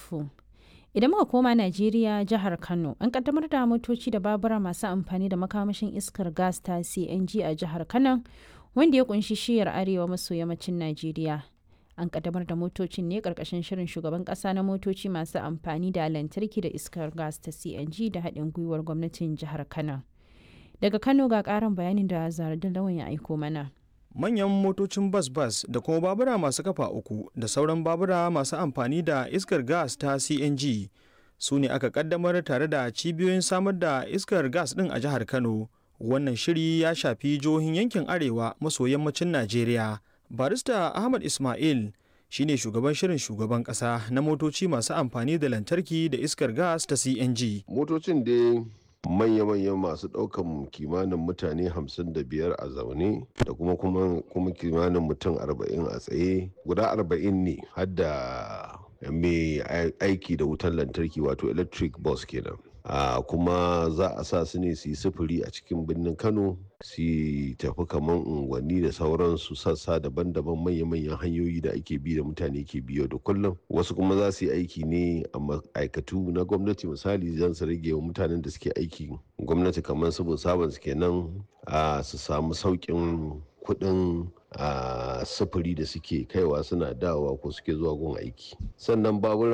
Yusufu. Idan muka koma Najeriya jihar Kano, an kaddamar da motoci da babura masu amfani da makamashin iskar gas ta CNG a jihar Kano, wanda ya kunshi shiyar arewa maso yammacin Najeriya. An kaddamar da motocin ne karkashin shirin shugaban kasa na motoci masu amfani da lantarki da iskar gas ta CNG da haɗin gwiwar gwamnatin jihar Kano. Daga Kano ga ƙarin bayanin da Zaradin Lawan ya aiko mana. manyan motocin bas-bas da kuma babura masu kafa uku da sauran babura masu amfani da iskar gas ta cng su ne aka kaddamar tare da cibiyoyin samar da iskar gas din a jihar kano wannan shiri ya shafi jihohin yankin arewa maso yammacin najeriya barista ahmad ismail shine shugaban shirin shugaban kasa na motoci masu amfani da lantarki da iskar gas ta cng motocin dai manya-manyan masu ɗaukan kimanin mutane 55 a zaune da kuma kuma kimanin mutum 40 a tsaye guda 40 ne hadda mai aiki da wutar lantarki wato electric bus kenan a kuma za a sa su ne su yi sufuri a cikin birnin kano su tafi kamar unguwanni da sauransu sassa daban-daban manya-manyan hanyoyi da ake bi da mutane ke biyo da kullum wasu kuma za su yi aiki ne a ma'aikatu na gwamnati misali zan su rage wa mutanen da suke aiki gwamnati kamar su sabon su kenan su samu sauƙin kuɗin a sufuri da suke kaiwa suna dawowa ko suke zuwa gun aiki sannan baburan